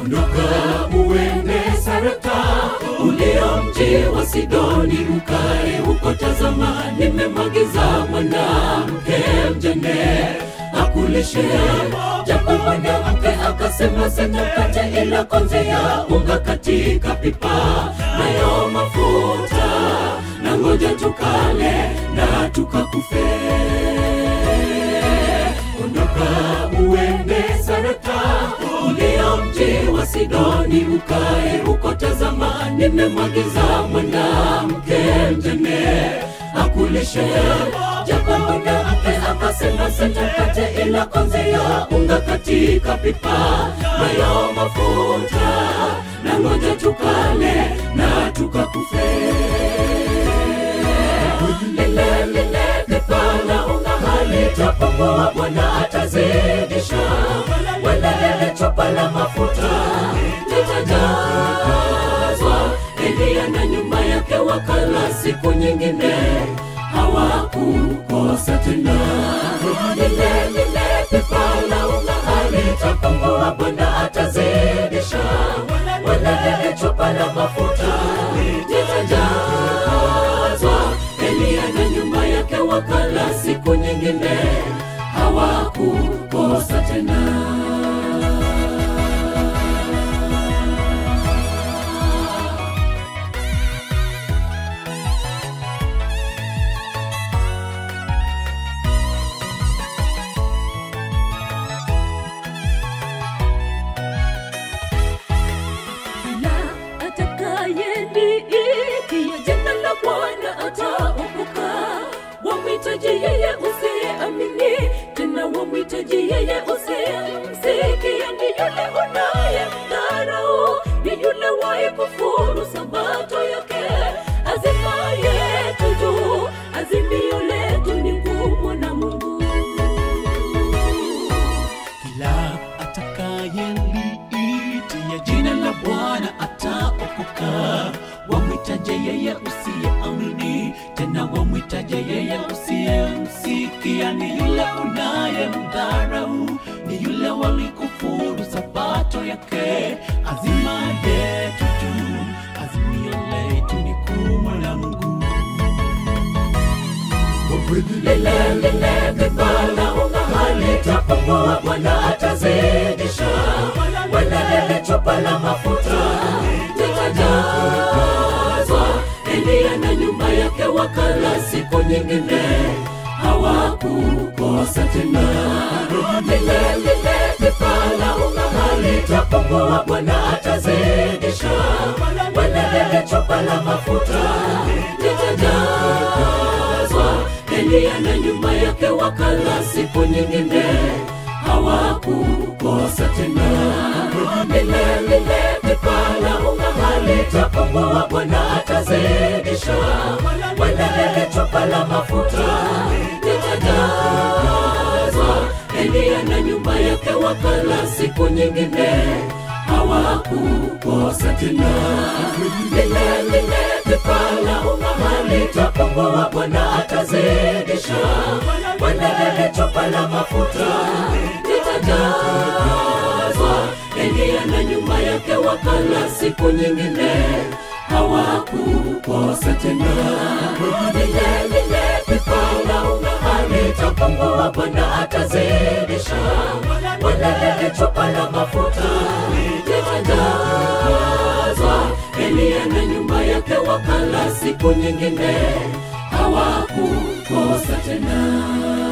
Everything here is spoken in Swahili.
ondoka uende Sarepta ulio mji wa Sidoni, ukae huko. Tazama, nimemwagiza mwanamke mjane akulishe. Japo mwanamke akasema sina mkate ila konzi ya unga katika pipa, nayo mafuta na ngoja tukale na tukakufe. Ondoka uende Sarepta ulio mji wa Sidoni, ukae huko. Tazama, nimemwagiza mwanamke mjane akulishe. Japo mwanamke akasema sina mkate ila konzi ya unga katika pipa, nayo mafuta na ngoja tukale na tukakufe lile lile pipa la unga halitapungua, Bwana atazidisha. Wala lile chupa la mafuta litajazwa. Eliya na nyumba yake wakala siku nyingine, hawakukosa tena. Lile lile pipa la unga halitapungua, Bwana atazidisha. Wala lile chupa la mafuta litajazwa. Eliya na nyumba yake wakala siku nyingine, hawakukosa tena. na atakayeliitia jina la Bwana ataokoka. Wamwitaji yeye usiyeamini, tena wamwitaji yeye usiyemsikia. Ni yule unayemdharau, ni yule waikufuru sabato yake. Azima yetu juu, azimio letu ni kumwona Mungu. kila atakayeliitia jina la Bwana ataokoka. Wamwitaje yeye usiyeamini, tena wamwitaje yeye usiyemsikia. Ni yule unayemdharau, ni yule walikufuru sabato yake. Azima yetu juu, azimio letu ni kumwona Mungu. lile lile pipa la unga halitapungua, Bwana atazidisha. Wala lile chupa la mafuta litajazwa. Eliya na nyumba yake wakala siku nyingine, hawakukosa tena. Lile lile pipa la unga halitapungua, Bwana atazidisha. Wala lile chupa la mafuta litajazwa. Eliya na nyumba yake wakala siku nyingine, hawakukosa tena. Lile lile pipa la unga halitapungua, Bwana atazidisha. Wala lile chupa la mafuta litajazwa. Eliya na nyumba yake wakala siku nyingine, hawakukosa tena. Lile lile pipa la unga halitapungua, Bwana atazidisha. Wala lile chupa la mafuta litajazwa. Eliya na nyumba yake wakala siku nyingine, hawakukosa tena. Lile lile pipa la unga halitapungua, Bwana atazidisha. Wala lile chupa la mafuta litajazwa. Eliya na nyumba yake wakala siku nyingine, hawakukosa tena.